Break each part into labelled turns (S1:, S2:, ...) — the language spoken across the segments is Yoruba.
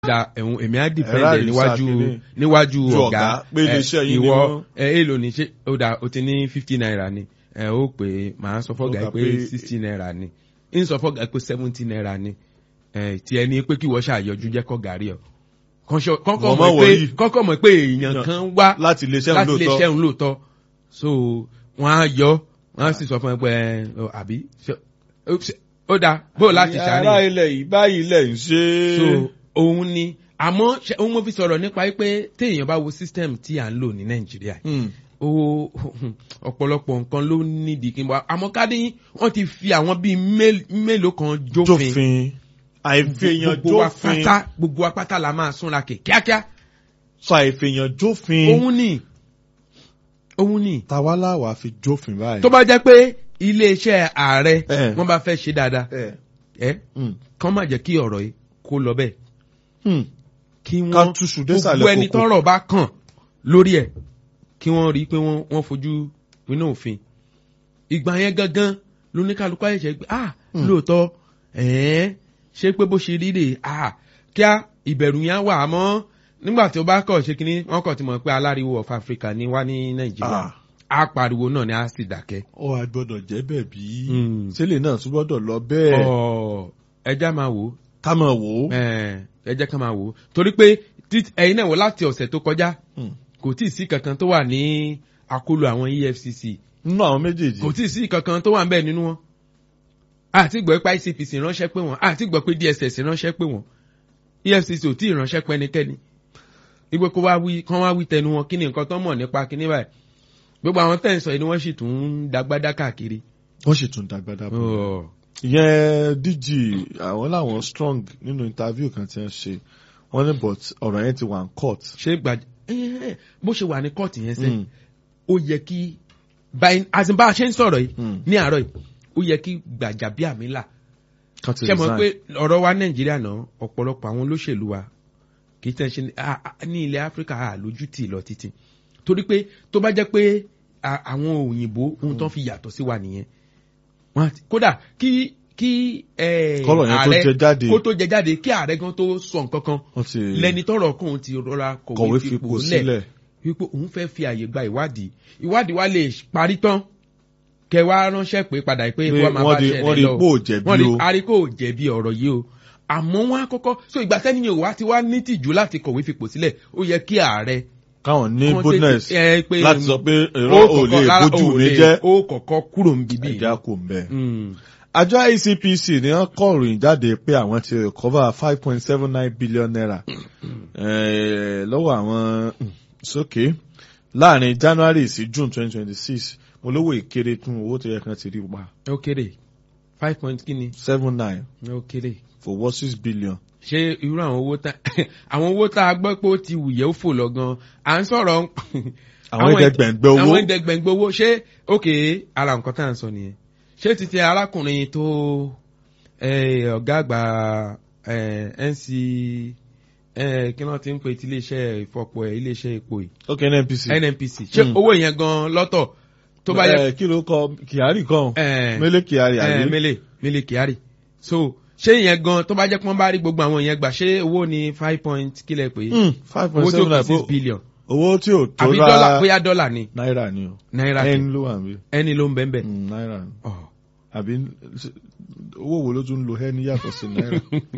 S1: da ẹ̀hún èmi á
S2: Ẹ̀rá
S1: dìfẹ́ǹdẹ̀
S2: ìrísà
S1: níwájú
S2: kìíní.
S1: níwájú
S2: Ju
S1: ọ̀gá
S2: ọ̀gá, pé iléeṣẹ́ yín ni
S1: ìwọ
S2: wọ́n-
S1: ẹ èlò ní ṣe ó dà ó ti ní fifty naira ni ẹ ó pè é màá sọ fọ́gà
S2: Ọ̀gá
S1: pé
S2: pé-
S1: sixty naira ni ń sọ fọ́gà pé seventy naira ni ẹ tí ẹni pé kí wọ́n ṣàyọjú jẹ́ kọ́ gàrí ọ kọ́kọ́
S2: Wọ́n
S1: mọ̀
S2: mọ̀
S1: pé
S2: wọ̀nyí.
S1: kọ́kọ́ mọ̀ pé èèyàn kan wá
S2: láti iléeṣẹ́
S1: láti lè
S2: lóòótọ́
S1: ṣẹ́hun lóòótọ́ so wọ́n á yọ wọ́n á sì sọ fún ẹ pé ẹ, ọ, àbí ṣe- ó ṣe- ó dáa bó o láti
S2: ará
S1: ṣàárẹ̀
S2: ilẹ̀ yìí báyìí ilẹ̀ ń ṣe
S1: so òun ni àmọ́ ṣe- òun mo fi sọ̀rọ̀ nípa pé téèyàn bá wo system tí à ń lò ní nàìjíríà
S2: Hmm.
S1: ó ọ̀pọ̀lọpọ̀ nǹkan ló nídìí kí n bọ́ àmọ́ ká ní wọ́n ti fi àwọn bíi mél- mélòó kan jófin
S2: jófin àìfihàn
S1: gbogbo wa
S2: jófin
S1: pátá gbogbo wa pátá la máa súnra kè kíákíá
S2: sọ àìfihàn jófin
S1: òun ni òun ni
S2: tawálà wà fi jófin báyìí.
S1: tó bá jẹ́ pé iléeṣẹ́ ààrẹ
S2: Eh.
S1: wọ́n bá fẹ́ ṣe dáadáa
S2: ẹ
S1: ẹ
S2: hmm.
S1: kán má jẹ́ kí ọ̀rọ̀ yìí kó lọ bẹ́ẹ̀
S2: Hmm.
S1: kí
S2: ká
S1: wọ́n
S2: túṣu
S1: gbogbo
S2: désàlẹ̀
S1: ẹni
S2: kókó
S1: tọ́rọ̀ bá kàn lórí ẹ̀ kí wọ́n rí i pé wọ́n wọ́n fojú inú òfin ìgbà yẹn gangan lóníkàlùkù àyẹ̀ṣẹ̀ gbé ah
S2: Hmm.
S1: lóòótọ́ ẹ̀ẹ́n ṣé pé bó ṣe rí rè ah kíá ìbẹ̀rù yẹn wà àmọ́ nígbà tí ó bá kọ̀ ṣe kínní wọ́n kàn ti mọ̀ pé aláriwo of Africa ni wá ní Nàìjíríà
S2: Ah.
S1: á pariwo náà ni á sì dákẹ́.
S2: ó wá gbọ́dọ̀ jẹ́ bẹ́ẹ̀ bí
S1: Hmm.
S2: sílẹ̀ náà tún gbọ́dọ̀ lọ bẹ́ẹ̀
S1: ọ̀ ẹja máa wò ó
S2: ká máa wò ó.
S1: ẹ ẹ jẹ́ ká máa wò ó torí pé tí- ẹ̀yin náà wò láti ọ̀sẹ̀ tó kọjá
S2: Hmm.
S1: kò tí ì sí kankan tó wà ní àkólò àwọn EFCC
S2: nínú àwọn méjèèjì
S1: kò tí ì sí kankan tó wà ń bẹ̀ nínú wọn àti gbọ́ pé ICPC ránṣẹ́ pé wọ́n àti gbọ́ pé DSS ránṣẹ́ pé wọ́n EFCC ò tí ì ránṣẹ́ pé ẹnikẹ́ni ìgbé kó wá wí kán wá wí tẹnu wọn kí ni nǹkan tó mọ̀ nípa kíní báyìí gbogbo àwọn tẹ̀ ń sọ yìí ni wọ́n sì tún ń dagbádá káàkiri.
S2: wọ́n sì tún dàgbàdà bọ̀.
S1: Ọ̀,
S2: ìyẹn DG àwọn làwọn strong nínú interview kan tí wọ́n ṣe wọ́n ní but ọ̀rọ̀ yẹn ti wà ní court.
S1: ṣé gbàjà ẹ, bó ṣe wà ní kóòtù yẹn sẹ́yìn
S2: Hmm.
S1: ó yẹ kí báyìí àti bá a ṣe ń sọ̀rọ̀ yìí
S2: Hmm.
S1: ní àárọ̀ yìí ó yẹ kí Gbajabiamila
S2: Kan ti
S1: ṣe mọ̀
S2: resign.
S1: pé ọ̀rọ̀ wa Nàìjíríà náà ọ̀pọ̀lọpọ̀ àwọn olóṣèlú wa kì í tẹ̀ ṣe ní- a- a- ní ilẹ̀ Áfíríkà a lójú tì lọ títí torí pé tó bá jẹ́ pé a- àwọn òyìnbó ohun tó ń fi yàtọ̀ sí wa nìyẹn Wọ́n á ti- kódà kí kí ẹ,
S2: Kọ́rọ̀ yẹn tó
S1: ààrẹ-
S2: jẹ jáde.
S1: kó tó jẹ jáde kí ààrẹ gan tó sọ nǹkan kan
S2: wọ́n ti
S1: lẹni tọrọ kóun ti rọra
S2: kọ̀wé
S1: kọ̀wé
S2: fipò
S1: fipò
S2: sílẹ̀.
S1: lẹ̀ wípé òun fẹ́ fi àyè gba ìwádìí ìwádìí wa lè parí tán kẹ wá ránṣẹ́ pé padà pé
S2: Pé
S1: kó wá máa
S2: wọ́n
S1: bá
S2: rí-
S1: ṣẹlẹ̀
S2: wọ́n rí
S1: lọ
S2: pé ò jẹ̀bi
S1: wọ́n rí
S2: o.
S1: aríkò jẹ̀bi ọ̀rọ̀ yìí o àmọ́ wọn á kọ́kọ́ so ìgbà sẹ́ni yẹn wá ti wá ní tìjú láti kọ̀wé fipò sílẹ̀ ó yẹ kí ààrẹ
S2: káwọn ní
S1: kán
S2: boldness
S1: tètè- ẹ, pé-
S2: láti sọ pé èrò
S1: ó
S2: ò lè
S1: kọ́kọ́- rárá,
S2: bójú
S1: ò
S2: mi
S1: lè-
S2: jẹ́
S1: ó kọ̀kọ́ kúrò ń bíbí
S2: ẹ̀dá kò ń bẹ̀.
S1: Mm.
S2: àjọ ICPC ni wọ́n kọ ìròyìn jáde pé àwọn ti recover five point seven nine billion naira eh, lọ́wọ́ àwọn mm, sókè láàrin January sí June twenty twenty six mo lówó ìkéré tún owó tó yẹ kan ti rí pa
S1: ó kéré five point kíni
S2: seven nine
S1: ó kéré
S2: for what six billion.
S1: ṣé irú àwọn owó tá àwọn owó tá a gbọ́ pé ó ti wùyẹ́ ó fò lọ gan à ń sọ̀rọ̀
S2: àwọn ẹ̀ẹ́dẹ́gbẹ̀ǹgbẹ̀ owó
S1: àwọn ẹ̀ẹ́dẹ́gbẹ̀ǹgbẹ̀ owó ṣé òkè ara nǹkan tá à ń sọ nìyẹn ṣé títí arákùnrin tó eh, ọ̀gá àgbà eh, NC eh, kí wọ́n ti ń pe ti iléeṣẹ́ ìfọ̀pọ̀ ẹ̀ iléeṣẹ́ epo yìí
S2: ok NNPC.
S1: NNPC ṣé
S2: Mm.
S1: owó yẹn gan lọ́tọ̀ tó bá yẹ
S2: Eh, kí ló kọ Kyari kan
S1: Eh,
S2: Mele Kyari
S1: eh,
S2: àbí
S1: Mele Mele Kyari so ṣé ìyẹn gan tó bá jẹ́ pé wọ́n bá rí gbogbo àwọn yẹn gbà ṣé owó ni five point kílẹ̀ pé
S2: Mm, five point
S1: owó tí ó
S2: seven
S1: kù six
S2: nine
S1: billion
S2: owó tí ò tó
S1: àbí dọ́là
S2: ra
S1: bóyá dọ́là ni
S2: náírà ni o
S1: náírà
S2: ẹni
S1: kì
S2: ló wà níbí
S1: ẹni ló ń bẹ́ẹ̀ bẹ́ẹ̀.
S2: Mm, náírà ni
S1: Ọ̀.
S2: àbí owó wo ló tún ń lo ẹni yàtọ̀ sí náírà.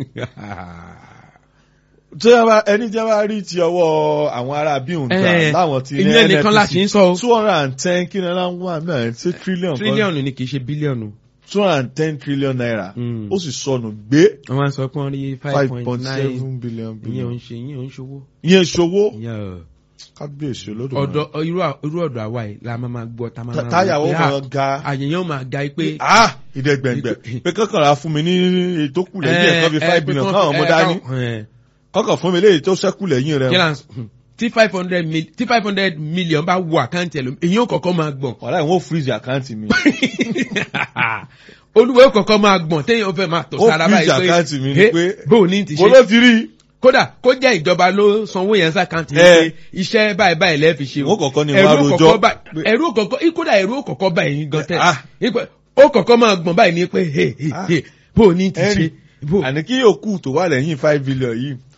S2: tí a bá ẹni tí a bá rí ti ọwọ́ àwọn ará bí òun ta
S1: Eh,
S2: láwọn ti ní
S1: ìyẹn nìkan la ṣì ń sọ o.
S2: two hundred and ten kí náírà ń wà náà ṣe trillion kan
S1: tírílíọ̀nù ni kì í ṣe bílíọ̀nù.
S2: two hundred and ten trillion naira
S1: Mm.
S2: ó sì sọnù gbé
S1: wọ́n máa ń sọ pé wọ́n rí five
S2: five
S1: point
S2: point
S1: nine
S2: seven billion
S1: ìyẹn ò
S2: billion
S1: ń ṣe ìyẹn ò ń ṣòwò.
S2: ìyẹn ṣòwò
S1: ìyẹn ò
S2: kábíyèsí olódò
S1: ọ̀dọ̀ irú à- irú ọ̀dọ̀ àwa yìí la máa máa gbọ́ tá a máa máa
S2: táyàwó
S1: wò pé,
S2: máa ga
S1: ah, àyẹ̀yẹ́ máa ga pé.
S2: ah ìdẹ́gbẹ̀ngbẹ̀ pé kọ́kànlá fún mi ní ètò kù lẹ́yìn ẹ̀kan bíi five billion káwọn ọmọ dání kọ́kàn fún mi léyìí tó ṣẹ́kù lẹ́yìn rẹ̀
S1: kí là ń sọ tí five hundred mil tí five hundred million bá wọ àkáǹtì ẹ̀ lómi èyí ò kọ̀kọ́ máa gbọ̀n
S2: wàhálà ìwọ̀n freeze àkáǹtì mi
S1: olúwo kọ̀kọ́ máa gbọ̀n téèyàn fẹ́ máa tọ̀
S2: Ó
S1: sára
S2: freeze
S1: báyìí
S2: àkáǹtì mi ni
S1: "Hey,
S2: pé-
S1: bó o ní ti
S2: mo
S1: ṣe
S2: ló ti rí i
S1: kódà kó jẹ́ ìjọba ló sanwó yẹn sàkáǹtì
S2: Eh.
S1: yẹn pé iṣẹ́ báyìí báyìí lẹ́ẹ̀ fi ṣe
S2: Wọ́n kọ́kọ́ ní
S1: Ẹ̀rù
S2: wọ́n á
S1: kọ́kọ́
S2: rojọ́
S1: bá-
S2: pé-
S1: ẹ̀rù kọ̀kọ́ kódà ẹ̀rù kọ̀kọ́ báyìí yín gan tẹ̀
S2: Ah.
S1: Ipe- ó kọ̀kọ́ máa gbọ̀n báyìí ni pé hey, hey,
S2: Ah.
S1: hey, bó o ní ti
S2: ẹni
S1: ṣe bó
S2: àní kí yòókù tó wà lẹ́yìn five billion yìí